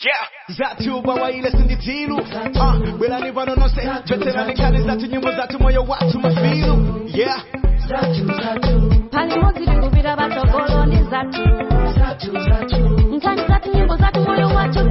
Yeah. Zatu bawaile sinditilu Ah, belani vano no se Veterani kali zatu nyimbo zatu moyo watu mafilu Yeah pali modzi tikupita patsogolo ndi zathu nkhani zathu nyimbo zathu moyo wathu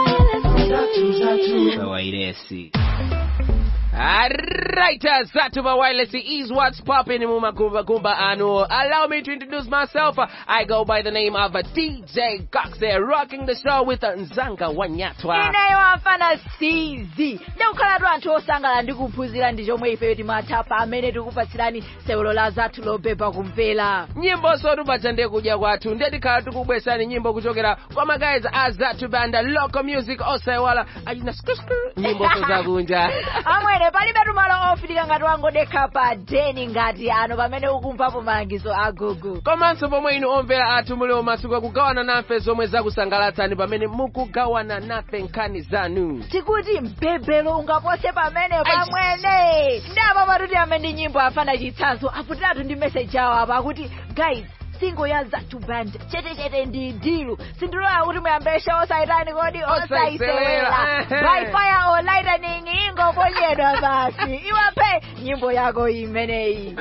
Wairesi. Alright, uh, Zatuba Wireless is what's popping in Mumakumba Kumba Anu. Allow me to introduce myself. Uh, I go by the name of uh, DJ Cox there, rocking the show with uh, Nzanga Wanyatwa. ineyo amfana cz ndikukhalatu anthu osangala ndi kuphunzira ndi chomwe ifeyo timathapa amene tikupatsirani sewelo la zathu lobeba kumvera nyimbo sotupacha ndiye kudya kwathu ndiye tikhala tikubwesani nyimbo kuchokera kwa magayizi a Zatu Band, local music osaiwala achina skrskr nyimbo zakunja. amwene palibe tumalo ofitika ngati wangodekha pa deni ngati ano pamene ukumvapo malangizo a gogo komanso pomwe inu omvera athu muli masiku akugawana nafe zomwe zakusangalatsani pamene mukugawana nafe nkhani zanu tikuti mpembelo ungapose pamene pamwene ndapa patuti amene nyimbo afana chitsanzo aputiratu ndi meseji awo apa akuti guys singo ya zatu band chete chete ndi dilu sindilola kuti muyambeshe osayitani kodi osayisewera Osayisewera, by ehe. fire or lightning ingoponyedwa basi iwape nyimbo yako imeneyi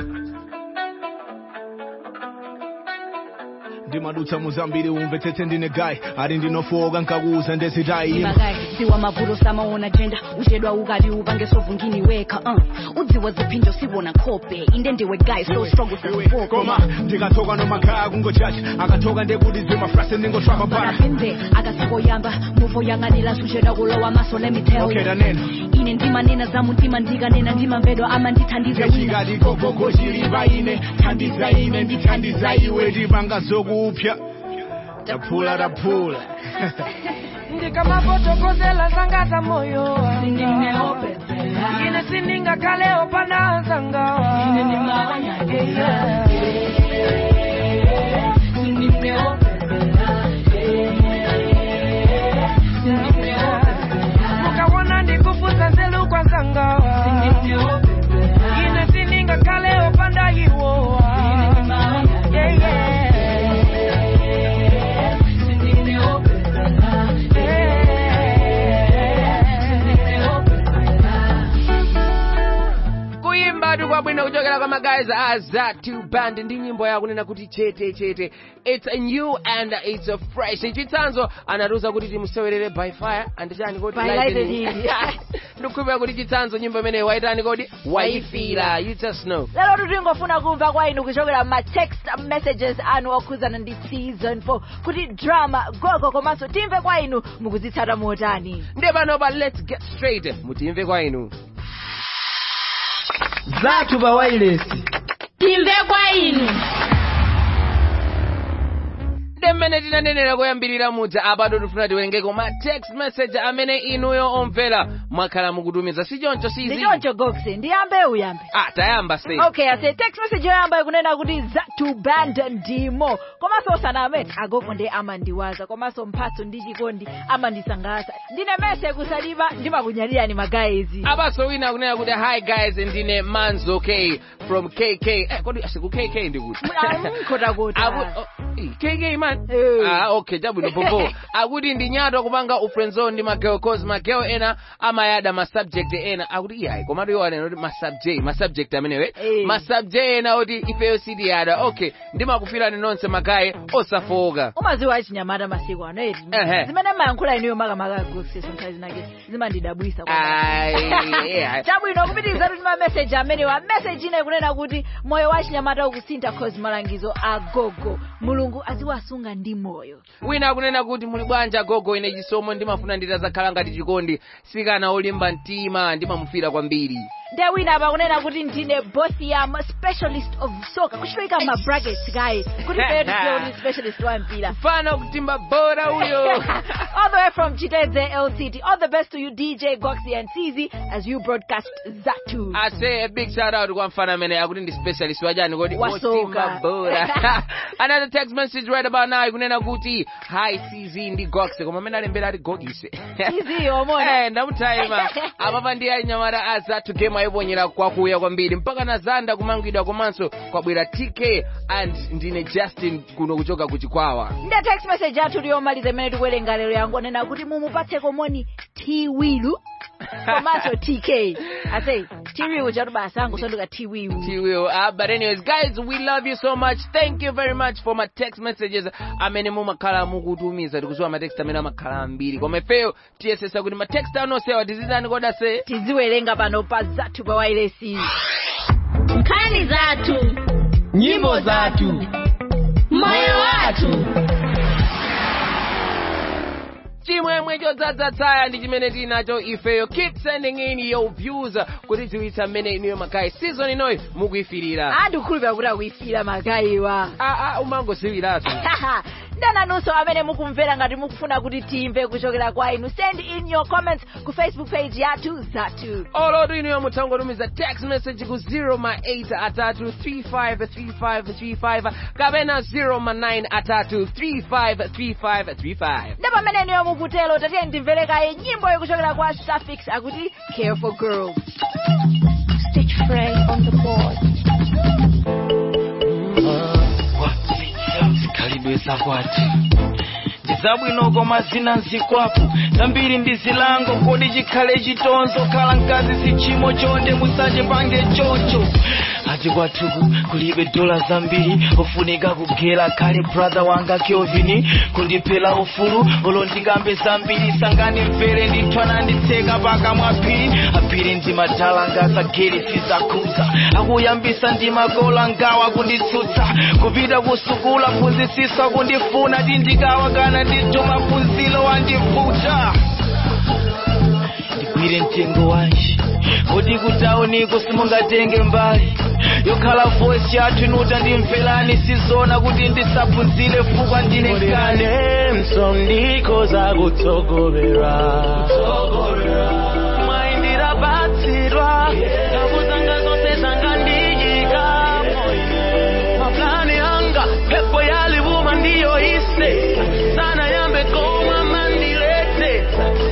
ndimadutsa muzambiri umve tete ndine gayi ali ndinofoka nkakuuza ndezitayi magayi siwa mavuto samaona jenda uchedwa ukati upange sovungini weka uh. udziwa ziphinjo siwona khope inde ndiwe guy so strong usazifoko koma ndikatoka nomakhaya kungochacha akatoka ndekuti zimafrase ningotrapa para panapinde akasikoyamba muvo yang'anira suchedwa kulowa maso let me tell okay you tanena ine ndimanena za mtima ndikanena ndimamvedwa amandithandiza wina ngechikati gogogo chilipa ine thandiza ine ndithandiza iwe tipanga zokupya taphula taphula ndikamafotokozela zanga za moyo wanga ine sindingakhalewo panazangawa mukawona ndikufusa nzelu kwa zangawa ine sindingakhalewo pandayiwowa yeah, kuyimbatu kwabwino kuchokera kwa magayizi a Zatu Band ndi nyimbo yakunena kuti chete chete it's a new and it's a fresh chitsanzo anatiuza kuti timusewerere by fire andichani kodi By lightning. lightning. ndikukhulupira kuti chitsanzo nyimbo imeneyi waitani kodi waifira you just know lero tutingofuna kumva kwa inu kuchokera ma text messages anu okhuzana ndi season 4 kuti drama gogo komanso timve kwa inu mukuzitsata motani ndiye panopa let's get straight mutimve kwa inu zathu pa wailesi timve kwa inu ndi mmene tinanenera koyambirira muja apa tifuna tiwerengeko ma text message amene inuyo omvera mwakhala mukutumiza si choncho sizi ndichoncho goxe ndiyambe uyambe ah tayamba sei okay ase text message yoyamba ikunena kuti zatu band ndimo komanso osaname agogo ndi amandiwaza komanso mphatso ndi chikondi amandisangalatsa ndine mese kusaliva ndimakunyalirani magayizi apaso wina akunena kuti hi guys ndine manzo k from kk eh, kodi asiku kk ndikuti mkotakota Aku- oh, eh, kk man Eh. ah, okay chabwino popo akuti ndi nyato kupanga ufriendzone ndi mageo cause mageo ena amayada masubject ena akuti iyayi komatu iwo anena kuti masubject masubject amenewe Eh. masubject ena oti ifeyo sitiyada okay ndimakufirani nonse magayi osafowoka umaziwa achinyamata masiku ano eti Ehe. zimene mayankhula inuyo makamaka goxe sonkhali zinake zimandidabwisa Ai, yeah. chabwino kupitiriza kuti mameseji amenewa meseji ina ikunena kuti moyo wa chinyamata ukusintha cause malangizo a gogo mulungu aziwasunga ndi moyo wina akunena kuti muli bwanja gogo ine chisomo ndimafuna nditazakhala ngati chikondi sikana olimba mtima ndimamufira kwambiri ndiye wina apa kunena kuti ndine bothiam specialist of soccer kuchitoika ma brackets kaye kuti peyo tiziwe kuti specialist wa mpira mfana kutimba bora uyo all the way from chitedze lct all the best to you dj goxy and cz as you broadcast zatu I say a big shout out kwa mfana amene akuti ndi specialist wajani kodi Wa soka. otimba bora another text message right about now ikunena kuti hi cz ndi goxe koma amene alembera ati gogise Izi, omona. Eh, ndamutaima apapa ndi anyamata azathu game mwayiponyera kwakuya kwambiri mpaka na zanda kumangidwa komanso kwabwera tk and ndine justin kuno kuchoka kuchikwawa ndi text message athu liyomaliza imene tikuwerenga lero yangonena kuti mumupatse komoni tiwilu komanso tk ase tiwilu chatu basa angosonduka tiwilu She will. Uh, but anyways, guys, we love you so much. Thank you very much for my text messages. amene mumakhala mukutumiza tikuziwa matext amene amakhala ambiri koma ifeyo tiyesesa kuti matext anosewa tizidani koda se tiziwerenga pano pa zathu pa wailesi nkhani zathu nyimbo zathu moyo wathu chimwemwe chodzaza tsaya ndi chimene tinacho ifeyo keep sending in your views kuti tiwitsa mmene inuyo magayi season inoyi mukuyifirira andikukhulupira kuti akuyifira magayiwa ah, ah, umangosiwiraso ndananunso amene mukumvera ngati mukufuna kuti timve kuchokera kwa inu send in your comments ku facebook page yathu zathu olotu inuyo mutha kungotumiza text message ku 0 ma 8 atatu 353535 kapena 0 ma 9 atatu 353535 nda pamene inuyo mukutelo tatiye ndimvere kaye nyimbo yokuchokera kwa suffix akuti care for girls stitch frey on the board kwati zikhalidwe zakwati ndizabwinoko mazina nzikwapo zambiri ndi zilango kodi chikhale chitonzo khala mkazi si chimo chonde musache pange choncho ati kwathuku kulibe dola zambiri ufunika kugera khale brother wanga kelvin kundiphera ufulu olo ndikambe zambiri sangani mvere ndithwana nditseka pakamwa phiri aphiri ndi madhalanga sagere sizakhuza akuyambisa ndi makola ngawa kunditsutsa kupita kusukula phunzitsiswa kundifuna tindikawa kana ndituma phunzilo wandivuta ndigwire mtengo wanji kodi kutauniko simungatenge mbali yokhala voice yathu inuta ndimvelani sizona kuti ndisaphunzire fukwa ndine kane msondiko zakutsogolera mwayindira batsirwa ngakuzanga zonse zangandiyika maplani anga pepo yalivuma ndiyo ise sana yambe koma mandilete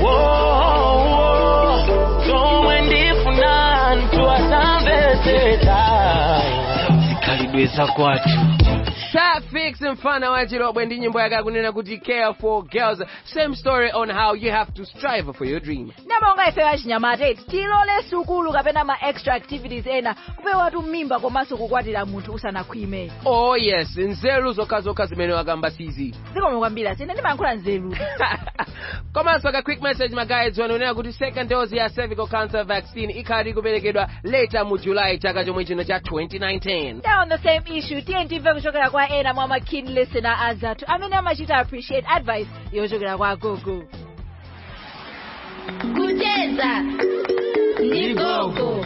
Woah, zomwe ndifuna ntu asambeteta zikhalidwe zakwathu Suffix mfana wa chirobwe ndi nyimbo yake akunena kuti care for girls same story on how you have to strive for your dream ndamonga ifeyo achinyamata eti tilole sukulu kapena ma extra activities ena kupewatu mimba komanso kukwatira munthu usanakhwime oh yes nzeru zokhazokha zimene wakamba sizi zikomo kwambiri asine ndimayankhula nzeru komanso ka quick message magayids wanonena kuti second dose ya cervical cancer vaccine ikhali kuperekedwa later mu july chaka chomwe chino cha 2019 Now on the same issue tiye timve kuchokera kwa ena mwa ma keen listener azathu amene amachita appreciate advice yochokera kwa gogo kucheza ndi gogo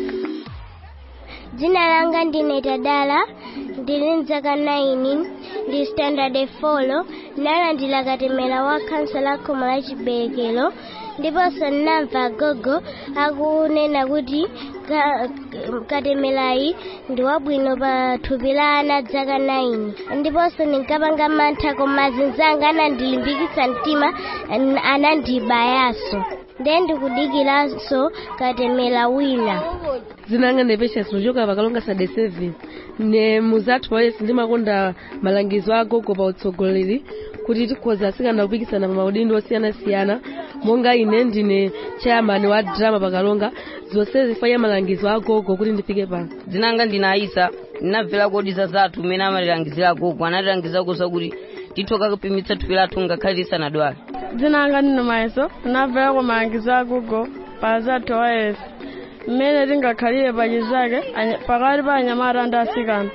dzina langa ndine tadala ndili mzaka 9 ndi standard 4 ndalandira katemera wa khansa la khomo la chiberekero ndiponso ndinamva gogo akunena kuti ka- katemerayi ndi wabwino pa thupi la ana dzaka 9 ndiponso ndinkapanga mantha koma azinzanga anandilimbikitsa mtima an- anandibayanso ndiye ndikudikiranso katemera wina zinanga ne patience nochoka pakalonga sade 7 ne muzathu walesi ndimakonda malangizo a gogo pa utsogoleri kuti tikhoza asikana kupikisana pa maudindo osiyanasiyana monga ine ndine chairman wa drama pakalonga zonse zifanya malangizo a gogo kuti ndifike pano dzinanga ndina aisa ndinabvera kodiza zathu umene amatilangizira gogo anatilangiza kusa kuti tithoka kupimitsa thupi lathu ngakhale tisanadwale dzina anga ndine mayeso ndinabvera ku malangizo a gogo pa zathu wayesi mmene tingakhalire pachizake anya- pakati pa anyamata ndi asikana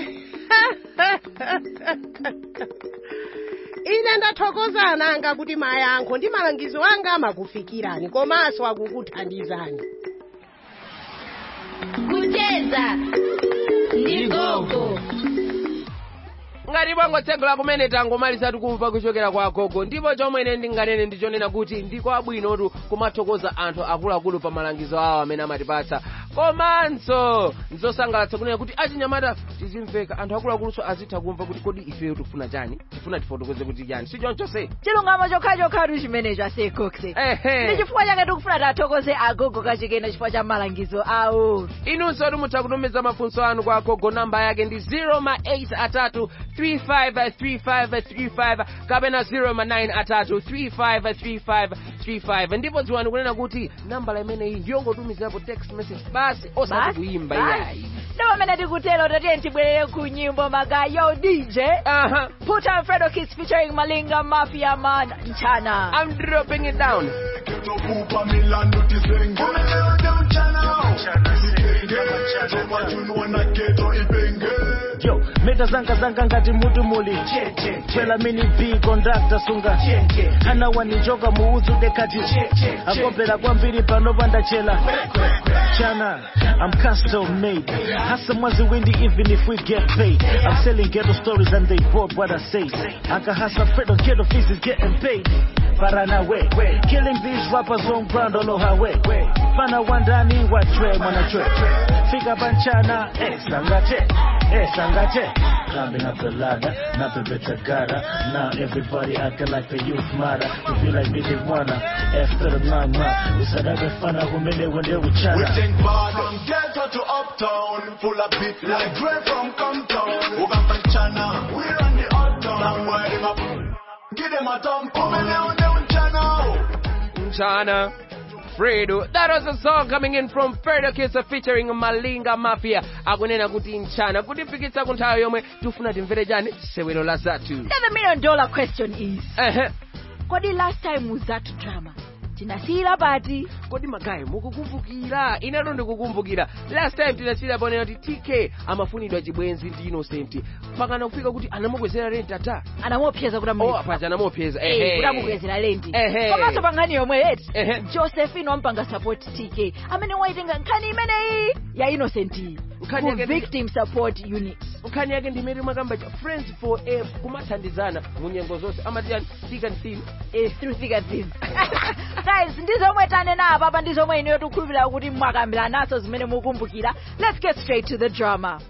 ine ndathokoza ananga kuti mayankho ndi malangizo anga amakufikirani komanso akukuthandizani kucheza ndi gogo ngati pangotsegula kumene tangomaliza tikumva kuchokera kwa gogo ndipo chomwe ine ndinganene ndichonena kuti ndikwabwinotu kumathokoza anthu akuluakulu pa malangizo awo amene amatipatsa komanso nzosangalatsa kunena kuti achinyamata tizimveka anthu akuluakuluso azitha kumva kuti kodi ifeyo tikufuna chani tifuna tifotokoze kuti chani si chonchonse chilungamo chokhachokhatu chimenecho asekokse Ehe. ndi chifukwa chake tikufuna tathokoze agogo kachikena chifukwa cha malangizo awo inunso mutha kutumiza mafunso anu kwa agogo namba yake ndi 0 ma 8 atatu 353535 kapena 0 ma 9 atatu 353535 ndipo dziwani kunena kuti nambala imeneyi ndiyongotumizapo text message basi osati Basi, kuimba basi. iyayi ndo pamene tikutero tatiye tibwerere ku nyimbo magayo dj put on fredo kids featuring malinga mafia man mchana I'm dropping it down Kupa Milano tisenge Umeleo de mchana Isenge Toba chunwa na keto ipenge yo meta zanga zanga ngati mutu muli twela mini b kondakta sunga hana waninjoka muuzu dekati akopera kwambiri panopanda chela chana I'm custom made hasa mwazi windi even if we get paid I'm selling ghetto stories and they bought what I say Aka hasa Fredo ghetto fees is getting paid Paranaway Killing these rappers on ground all over way Fana wandani watwe mwana chwe Fika banchana eh sangate eh sangate Climbing up the ladder nothing better gotta Now everybody acting like the youth matter To feel like they didn't wanna After the mama Usadaka fana kumele wende We uchana think bad from ghetto to uptown Full of beat like Dre from Compton Uganda Chana We run the uptown Long way them up Give them a thump Umeleo de mchana Mchana. Fredo. That was a song coming in from Fredo Kisa featuring Malinga Mafia. Akunena kuti mchana. Kutifikitsa kunthawi yomwe tifuna timvere chani sewero la zathu. Now the million dollar question is Ehe. kodi last time muzatu drama tinasiyira pati kodi magayi mukukumbukira ineto ndikukumbukira last time tinasiyira ponena kuti tk amafunidwa chibwenzi ndi innocent pakana kufika kuti anamukwezera rent ata anamuopseza kuti oh, paja anamuopseza Eh, kuti amukwezera lendi Ehe. komanso pa nkhani yomwe yeti Ehe. josephine wampanga support tk amene waitenga nkhani imeneyi ya innocent Nkhani ku yake ndi- victim support unit nkhani yake ndimene mwakamba cha friends for a kumathandizana mu nyengo zonse amati yani thick and thin is through thick and thin guys ndizomwe tanena apapa ndizomwe ineyo tikukhulupirira kuti mwakambira naso zimene mukumbukira let's get straight to the drama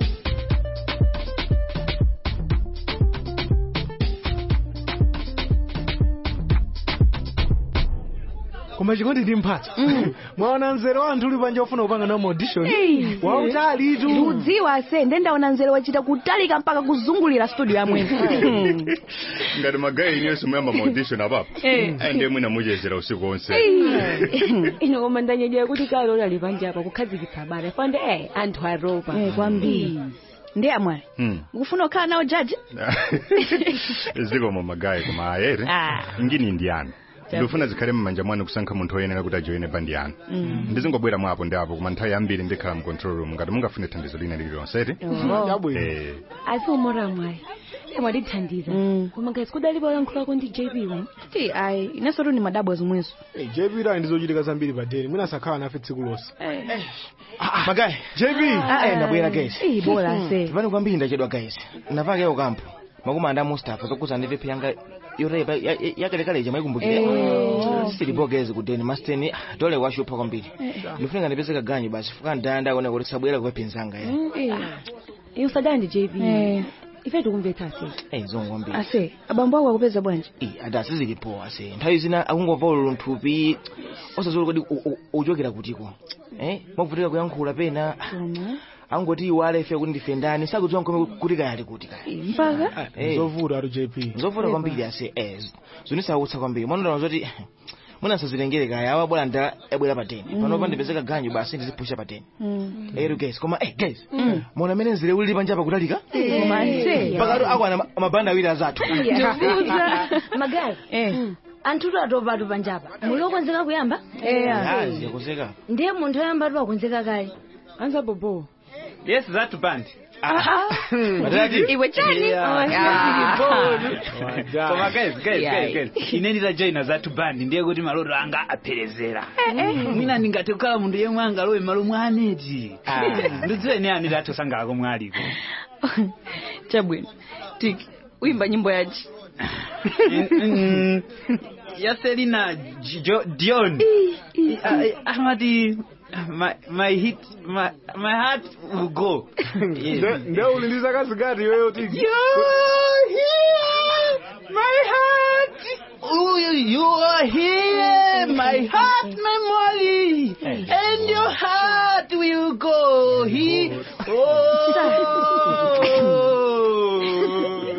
koma chikondi ndi mphatso mwaona nzero wa anthu uli panja ofuna kupanga nawo audition Hey. wautali tu ndiudziwa se nde ndaona nzero wachita kutalika mpaka kuzungulira studio yamwene ngati magayi inenso muyamba maaudition apapo Eh. ayi ndiye mwina muchezera usiku onse ino koma ndanyedera kuti kale unali panja apa kukhazikitsa bata fande eh anthu aropa Eh, kwambiri ndi amwali Hmm. ukufuna kukhala nawo jaji zikomo magayi koma ayere Ah. ngini ndiyani ndifuna zikhale mmanja mwanu kusankha munthu oyenera kuti ajoyene bandi yanu Mm. ndizingobwera mwapo ndi apo koma nthawi yambiri ndikhala mu control room ngati mungafune thandizo lina lililonse eti Oh. Eh, asi umora mwayi mwadithandiza koma ngati kudalipo yankhulako ndi jp umu ti ayi inenso tu ni madabwa zomwezo jp ila ndizochitika zambiri padeni mwina sakhala nafe tsiku lonse magayi jp Ah, Eh, ndabwera guys Eh, bora se. tipani kwambiri ndachedwa guys napakeo kampo makumi anda mustafa zokuza ndi vipi yanga yorepa yakalekaleja maikumbukire Eh. silipo gezi kudeni masteni ah, dole washupha kwambiri ndifunika ndipezeka ganyu basi fuka ndanda ona kuti sabwera kupepenzanga ya iye usadala ndi jp Eh. ife tikumvetsa se eh zongo kwambiri ase abambo ako akupeza bwanji ada sizilipo ase nthawi zina akungomva ululu nthupi osazolo kodi u- u- uchokera kutiko eh mwavutika kuyankhula pena angoti iwale ife kuti ndife ndani sakudziwa nkome kuti kaya ali kuti kaya mpaka zovuta atu jp zovuta kwambiri ase eh zonisautsa kwambiri mwanondana zoti munasazilengere kaya awa bwera nda ebwera pateni Mm. panopa ndipezeka ganyu basi ndizipusha pateni Mm. ero guys koma eh guys mona mene nzire ulili panja pakutalika Eh. Koma ase. pakati akwana ma- mabanda awiri azathu magayi anthutu atopatu panjapa muli okonzeka kuyamba yazi yakozeka ndiye munthu oyamba tu akonzeka kale anza bobo yes zatu band Madadi? iwe chani koma guys guys Yeah. guys guys ine nditajoyina zatu band ndiye kuti maloto anga apherezera mwina ndingati kukhala munthu yemwe angalowe malo mwa aneti ndidziwe ne aneti atosangalako mwaliko chabwino tiki uyimba nyimbo yaji ya selina Jo- dion Ah, ah, amati my, my hit my, my heart will go nde ulindiza kazi gati iweyo tiki You're here, my heart. Ooh, you are here, my heart memory, and your heart will go here. Oh.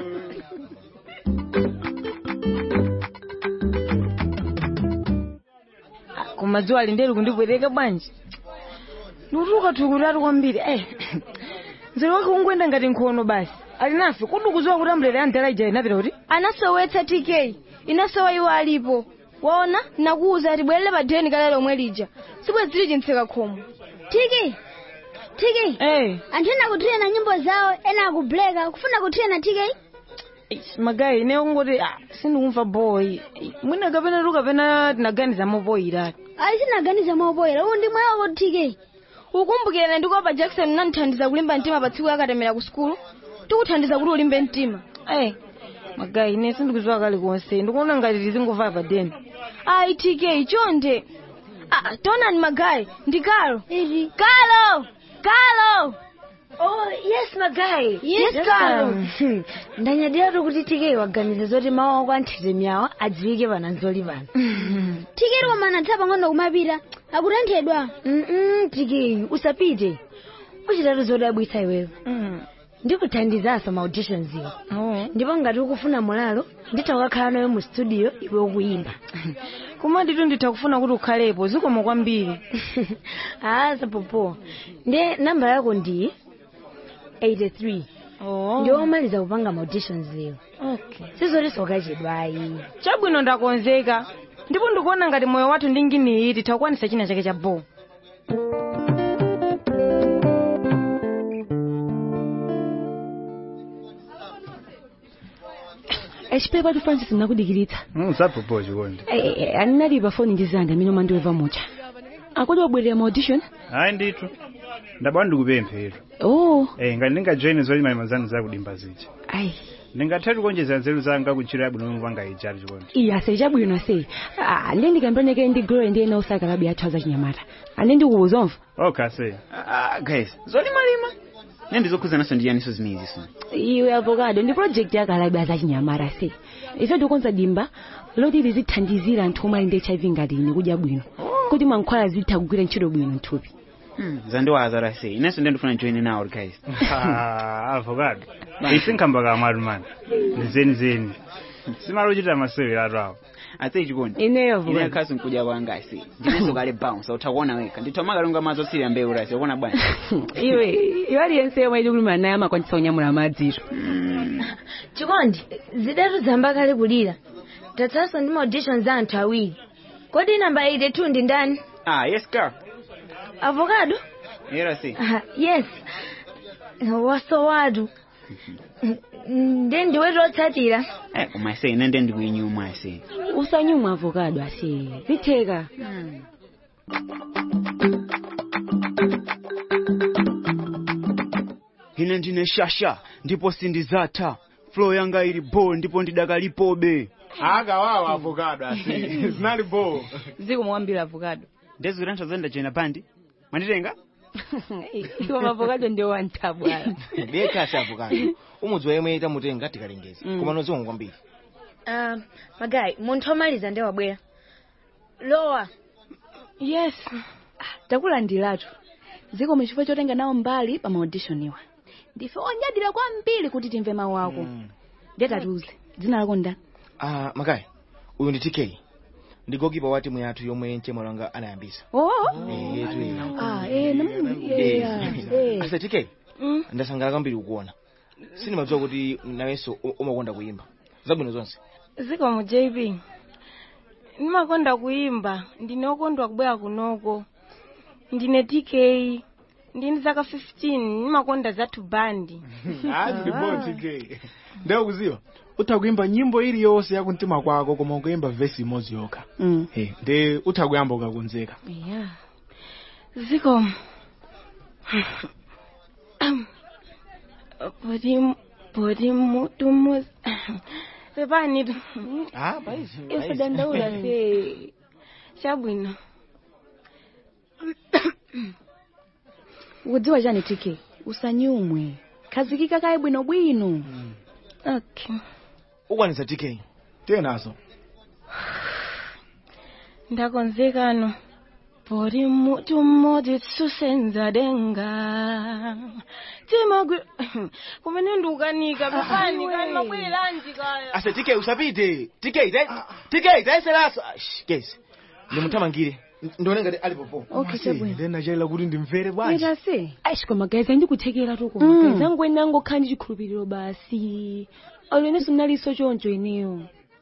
koma dzuwa lindeli kundibwereka bwanji ndikutuka tukutatu kwambiri eh nzero wake ungwenda ngati nkhono basi ali nafe kodi ukudziwa kuti ambulere andala ija inapita kuti anasowetsa tk inasowa iwo alipo waona nakuwuza tibwerere pa dheni kale lomwe lija sibwezili chintseka khomo tiki tiki eh anthu ena akuthirena nyimbo zawo ena akubleka kufuna kuthirena tiki magayi ine kungoti ah, sindikumva boyi mwina kapena tu kapena tinaganiza mopoyira ayi sinaganiza mopoyera uwu ndi mwayi wako tiki ukumbukirana ndikopa jackson unandithandiza kulimba mtima pa tsiku yakatemera ku sukulu tikuthandiza kuti ulimbe mtima eh magayi ine sindikudziwa kale konse ndikuona ngati tizingova pa deni ayi tk chonde ah, tonani magayi ndi kalo kalo kalo Oh, yes, Magai. Yes, Carlo. ndanyadira kuti tike waganiza zoti mawu ako anthete myawa adziwike pananzoli pano tiki koma anatha pang'ono kumapita akutenthedwa Mm, tike usapite uchitatu zodabwitsa iweyo ndikuthandizanso ma auditions iwo ndipo ngati ukufuna mulalo nditha kukakhala nawe mu studio iwe ukuyimba koma nditu nditha kufuna kuti ukhalepo zikomo kwambiri ah sapopo ndiye namba yako ndi 83 ndiwo omaliza kupanga ma auditions iwo okay sizotinso ukachedwayi chabwino ndakonzeka ndipo ndikuona ngati moyo wathu ndi nginiyi titha kukwanisa china chake cha bo echipepa tu francis nakudikiritsa usapopo chikondi aninali pa foni ndi zanga amene umandiweva mucha akodi wabwerera mu audition hayi ndithu ndabwa ndikupemphera oh eh ngati ndingajoyine zolimali zanu zakudimba zija ayi ndingathe kuonjeza nzeru zanga kuntchito yabwino yomwe panga ijali chikondi iye asechabwino ase Ah, ndiye ndikambirane ndi glory ndiye na usaka labi athu azachinyamata ane ndikuwuza omva okay se Ah, guys zolimalima ne ndizokhuzanaso ndi yaniso zimeneziso iwe avocado ndi project yakalabi azachinyamata se ife tikonza dimba loti lizithandizira anthu omwe ali ndi hiv ngati ine kudya bwino kuti mankhwala zitha kugwira ntchito bwino mthupi zandiwazara se inenso ndendifuna join nawo guys Ah, avocado isinkhamba kamwatu mani ndizeni zeni simali uchita masewero atu awo ate chikondi ineyo ine akhazi nkudya kwanga ase ndinenso kale bounce uthakuona weka ndithomakalonga madzi osirira mbewu rasi ukuona bwanji iwe iwe aliyense yomwe ili kulimana naye amakwanisa kunyamula madziro chikondi zidatu zamba kale kulira tatsanso ndi ma auditions za anthu awiri kodi namba 82 ndi ndani ah yes girl avocado era se Ah, yes wasowatu ndiye ndiwetu otsatira eh koma ase ine nde ndikuinyuma ase usanyumwa avocado ase zitheka ine ndine shasha ndipo sindizatha flow yanga ili bo ndipo ndidakalipobe akawawa avocado ase zinali bo zikumwambira avocado ndezikuti anthu azenda joina bandi mwanditenga iwo mavocado ndio wantabwala ndiye kasi avocado umudzi wayemwe tamutenga tikalengeza Mm. koma noziwonga kwambiri uh, magayi munthu omaliza ndi wabwera lowa yes takulandiratu zikomo chifukwa chotenga nawo mbali pa maaudition iwa ndife onyadira kwambiri kuti timve mawu ako ndetatiuze dzina lako ndani ah magayi uyu ndi tk ndi gokipa wa timu yathu yomwe mchemwalo wanga anayambisa oh Eh, yetu iyi. ah eh namu yeah eh asa tk ndasangala kwambiri kukuona sindimadziwa kuti nawenso u- umakonda kuyimba zabwino zonse zikomo jp ndimakonda kuimba ndine okondwa kubwera kunoko ndine tk ndini zaka 15 ndimakonda zathu bandi azili bo tk ndewe kuziwa utha kuimba nyimbo iliyonse yakumtima kwako koma ukuyimba vesi imodzi yokha Mm. Eh, nde utha kuyamba ukakonzeka yeah zikomo poti poti mutu mus pepani tu ah paizi ife dandaula se chabwino ukudziwa chani tk usanyumwe khazikika kaye bwinobwino okay ukwanisa tk tenazo ndakonzekano pori mutu mmodzi tsusenza denga timagwi kumene ndiukanika pepani kani mabwereranji kaya ase tk usapite tk tk taiseraso kesi ndimuthamangire ndione ngati ali popo Okay, chabwino. ndinachayila kuti ndimvere bwanji ita se ayi koma guys andikuthekera tu Mm. koma guys angwene angokhala ndi chikhulupiriro basi alwenenso mnaliso choncho ineyo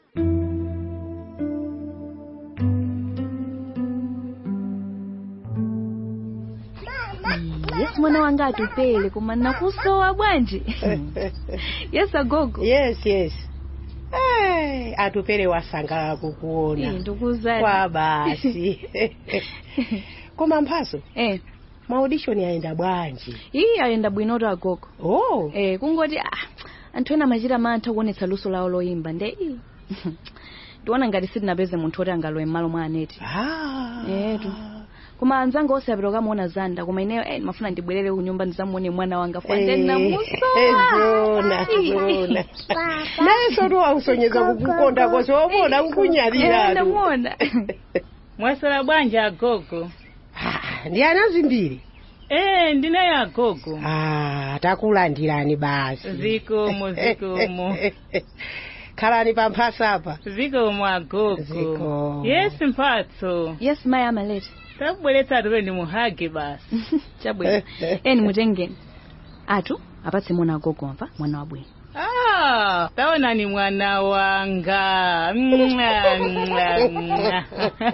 yes mwana wanga atupele koma nakusowa bwanji yes agogo yes yes Eh, atupele wasangala kukuona Eh, ndikuzani. kwa basi koma mphaso eh maudishoni ayenda bwanji iyi ayenda bwinoto agogo oh eh kungoti ah, anthu ena amachita mantha kuonetsa luso lawo loyimba nde iyi ndiona ngati sitinapeze munthu oti angalowe m'malo mwa aneti etu koma anzanga onse apita kukamuona zanda koma ineyo eh, mafuna ndibwerere ku nyumba ndizamuone mwana wanga fande Eh, namusowa zona zona naye soto wakusonyeza kukukonda kose womona kukunyalira ndamuona mwasala bwanji agogo ndi ana zimbiri eh ndinaye agogo ah takulandirani basi zikomo zikomo khalani pamphasa apa zikomo agogo Zikomo. yes mphatso yes mayi amalete tabweretsa atupe ndimuhage basi chabwino eni mutengeni atu apatse mwana agogo amva mwana wabwino Ah, taonani mwana wanga Mwa, mwa, mwa.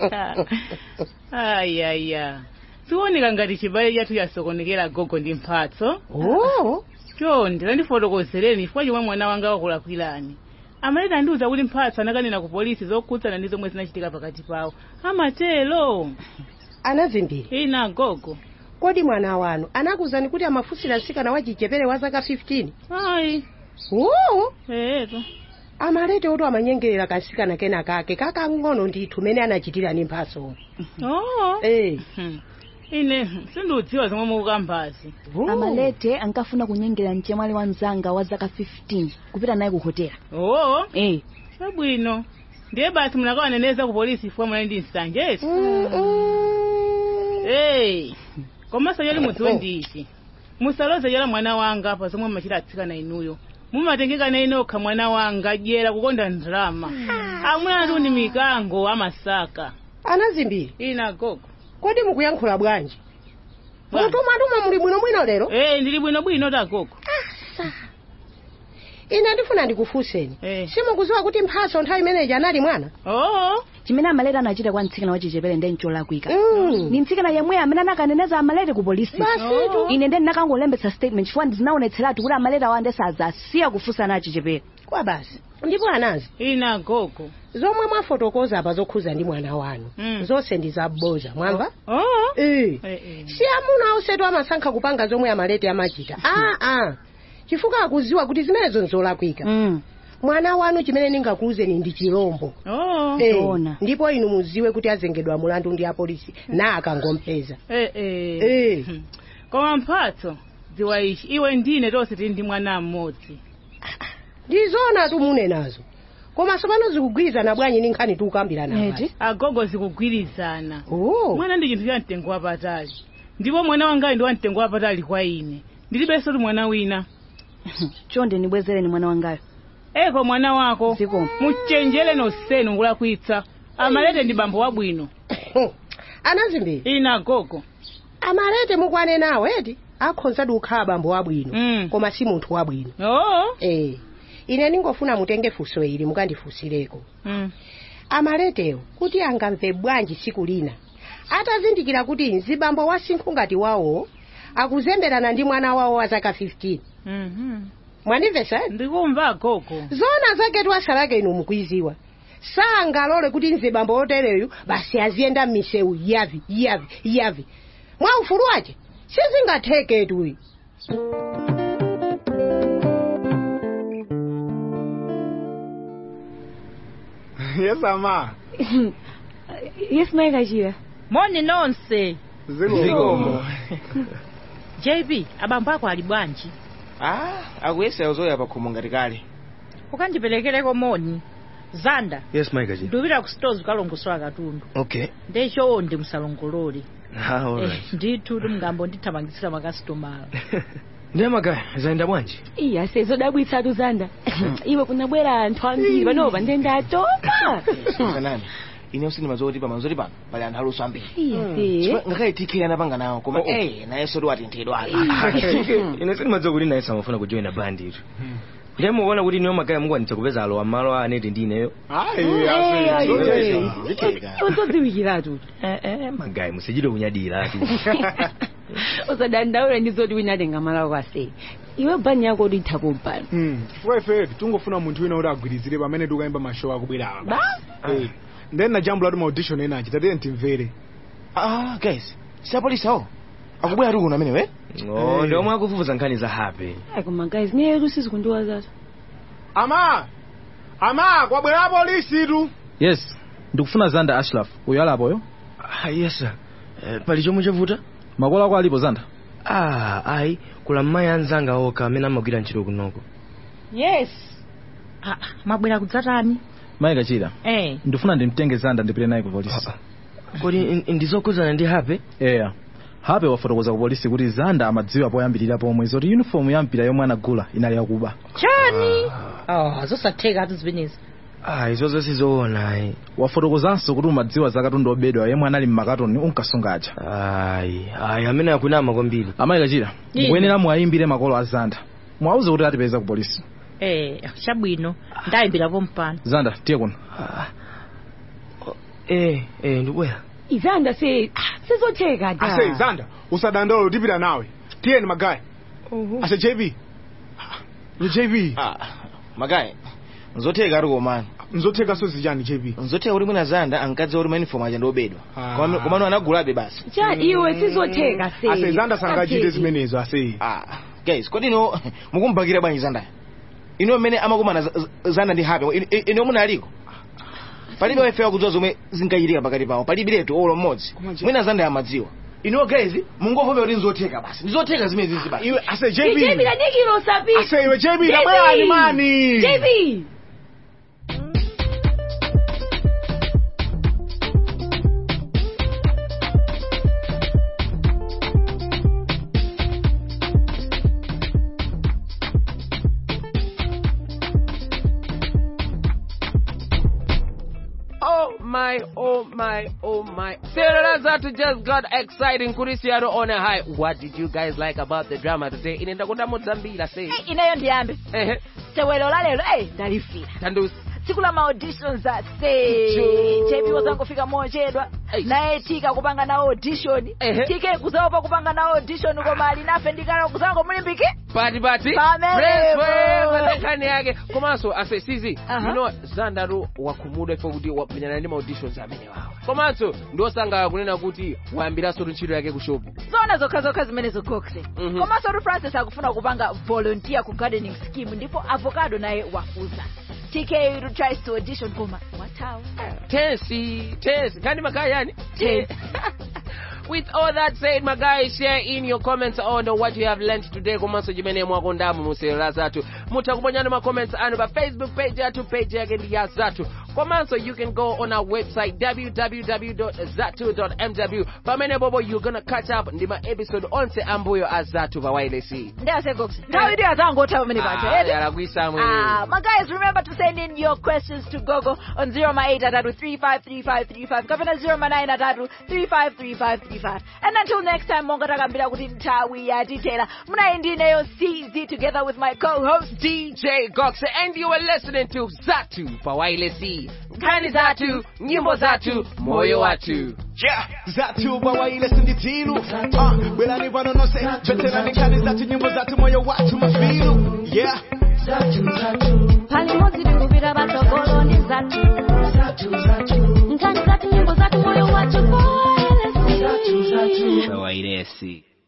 ayaya siwoneka ngati chibale chathu chasokonekera gogo ndi mphatso oh chonde tandifotokozereni chifukwa chomwe mwana wanga wakulakwirani amaleta andiuza kuti mphatso anakanena ku polisi zokhudzana ndi zomwe zinachitika pakati pawo amatelo ana zimbiri ina gogo kodi mwana wanu anakuwuzani kuti amafunsira mtsikana wa chichepere wa zaka 15 ayi oo eto amalete oto amanyengerera kansikana kena kake kakang'ono ndithu mene anachitira ni mphaso oh eh ine sindiudziwa zomwe mukukambazi amalete ankafuna kunyengera mchemwali wa mzanga wa zaka 15 kupita naye ku hotela oo eh chabwino ndiye basi munakawaneneza ku polisi chifukwa munali ndi nsanje Hey, komanso yoli mudziwe ndichi musaloze yola mwana wanga pa zomwe machita atsikana inuyo mumatengekana inokha mwana wanga dyera kukonda ndalama amwe atu ni mikango amasaka ana zimbiri ina gogo kodi mukuyankhula bwanji mutumatuma muli bwinobwino lero eh ndili bwinobwino ta gogo ine ndifuna ndikufunseni simukudziwa kuti mphaso nthawi imeneyi anali mwana oo chimene amalete anachita kwa mtsikana wa chichepere ndi ncholakwika ni mtsikana yemwe amene anakaneneza amalete ku polisi Basitu. ine ndi ndinakangolembetsa statement chifukwa ndinaonetseratu kuti amalete awande sadzasiya kufunsana achichepere kwa basi ndipo anazi ina gogo zomwe mwafotokoza apa zokhuza ndi mwana wanu zonse ndi zabodza mwamva oh eh si amuna onsetu amasankha kupanga zomwe amalete amachita aa chifukwa akudziwa kuti zimenezo nzolakwika mwana wanu chimene ndingakuwuzeni ndi chilombo oh Eh, ndipo inu mudziwe kuti azengedwa mulandu ndi apolisi na akangompeza eh eh Eh. Hmm. koma mphatso dziwa ichi iwe ndine tonse tili ndi mwana mmodzi ndizona tumune nazo koma tsopano zikugwirizana bwanji ndi nkhani tikukambirana Eti? agogo zikugwirizana oh. mwana ndi chinthu cha mtengo wapatali ndipo mwana wangayi ndi wa mtengo wapatali kwa ine ndilibenso ti mwana wina chonde ndibwezereni mwana wangayo eko mwana wako muchenjere nosenu ngulakwitsa amalete ndi bambo wabwino anazimbiri ina gogo amalete mukwane nawo eti akhonzadi kukhala bambo wabwino koma si munthu wabwino oo eh ine ndingofuna mutenge funso ili mukandifunsireko mm. amaletewo kuti angamve bwanji tsiku lina atazindikira kuti mzibambo wasinkhu ngati wawo akuzemberana ndi mwana wawo wa zaka 15 Mhm. mwandimvesa ndikumva gogo zona zake twasalake inu mukuiziwa sangalole kuti mzibambo otereyu basi aziyenda m'misewu yavi yavi yavi mwa ufulu wace sizingatheketu yes ama yes mayi kachira moni nonse Zikomo. jp abambo ako ali bwanji ah akuyesa uzoya pakhomo ngati kale ukandiperekereko moni zanda yes maikaji ndupita ku stores ukalongosola katundu okay ndechowo ndi musalongolole ah, alright. Eh, ndithu ndimngambo ndithamangisira makasitomala ndiye magaya zayenda bwanji iya sezodabwitsatu zanda iwe kunabwera anthu ambiri panopa nde ndatopa kanani ine usinimazowa kuti pamazoti pano pali anthu aluso ambiri Iye. Chifukwa ngakhale tk anapanga nawo koma eh nayenso tiwatenthedwa ine sindimadziwa kuti naye samafuna kujoina bandi itu ndiye mukuona kuti niyo magaya mukwanitsa kupeza alowa malo a aneti ndi ineyo uzodziwikiratu magaya musachite kunyadira ati usadandaula ndizoti winatenga malawo kwase iwe bani yako kuti ithapo mpano chifukwa ifetu tungofuna munthu wina kuti agwirizire pamene tikuyimba mashow akubwera apa Ba? Eh, then najambula kuti maaudition ena achita tiye timvere ah guys siapolisawo akubwera tu kuno amenewe Oh, ndi omwe akufufuza nkhani za hape koma guys niyetu sizikundiwazatu ama ama kwabwera polisi tu yes ndikufuna zanda ashraf uyo alapoyo ah, yes sir eh, pali chomwe chavuta makolo ako alipo zanda ah ayi kula mmayi anzanga okha amene amagwira ntchito kunoko yes ah, mabwera kudzatani mayi kachira eh ndifuna ndimtenge zanda ndipite naye ku polisi kodi ndizokhudzana ndi hape eya hape wafotokoza ku polisi kuti zanda amadziwa poyambirira pomwe zoti uniform ya mpira yomwe anagula inali yakuba chani oh zosatheka atu zimenezi ah izo zonse zoona ayi wafotokozanso kuti umadziwa za katundu obedwa yemwe anali mmakatoni unkasungaja ayi ayi amene akunama kwambiri amayi kachira Ine. mukuyenera muwayimbire makolo a zanda muwauze kuti atipeza ku polisi eh chabwino ndayimbirapo mpano zanda tiye kuno eh eh ndibwera izanda se ah, sizotheka da ase zanda usadandaula utipita nawe tiyeni magaya ase jv jv magaya nzotheka ati komano nzotheka so zichani jv nzotheka kuti mwina zanda ankadziwa kuti mauniform aja ndiobedwa komano anagulabe basi cha iwe sizotheka se ase zanda sangachite zimenezo ase guys kodi ino mukumbakira bwanji zanda ino mmene amakumana za- za- zanda ndi hape ino- ino muna aliko palibe wafewa kudziwa zomwe zinkachitika pakati pawo palibiretu olo mmodzi mwina zanda yamadziwa ino guys mungovopa kuti nzotheka basi ndizotheka zimene zizi basi iwe ase JB kanikilo sapi ase iwe jb nabwerani mani JB Oh my, oh my, oh my. Sarah Zatu just got exciting. Kurisiano on a high. What did you guys like about the drama today? Inaenda kuda Mozambila say. ineyo ndiyambe Ehe. tewelo la lero eh ndalifira Tandusi. tsiku la maauditions ase jp wazangofika mochedwa naye tika kupanga na audition tike kuzaopa kupanga na audition koma ali nafe ndikala kuzango mulimbiki Pati pati. Pamene Fresh po. fresh. Ndekani yake. Komanso ase sizi. Aha. You know Zandaru wakumuda ifo kuti wamenyana ndi auditions amene wawo. Komanso ndosanga kunena kuti wayambiraso ntchito yake ku shop. zona zokha zokha zimene zokokse Mhm. komanso ru francis akufuna kupanga volunteer ku gardening scheme ndipo avocado naye wafuza tk ru tries to audition koma watawa Tensi, tensi. Kani makaya yani? With all that said, my guys, share in your comments on what you have learned today. Komanso jimene mwako ndamu musera zatu. Mutakuponyana ma comments anu pa Facebook page yatu, page yake ndi ya zatu. Komanso you can go on our website www.zatu.mw. Pamene bobo you gonna catch up ndi ma episode onse ambuyo a zatu pa wireless. ndeyasegokse nthawi ndi azangotha pamene paja Ah, edi yalakwisa mwe. Ah, my guys, remember to send in your questions to Gogo on 083533535 kapena 093353535. And until next time, monga takambira kuti nthawi yatitera. Munayi ndineyo CZ together with my co-host DJ Gox and you are listening to Zatu pa wireless. Nkani Zatu, nyimbo Zatu, moyo watu. zatu pawaile sinditilu Ah, bwelani pano nonse choterani nkani zatu nyimbo zatu moyo watu mafilu yeah palimodzi tikupita patsogolo ndi zatu nkhani zatu nyimbo zatu moyo wacho wairesi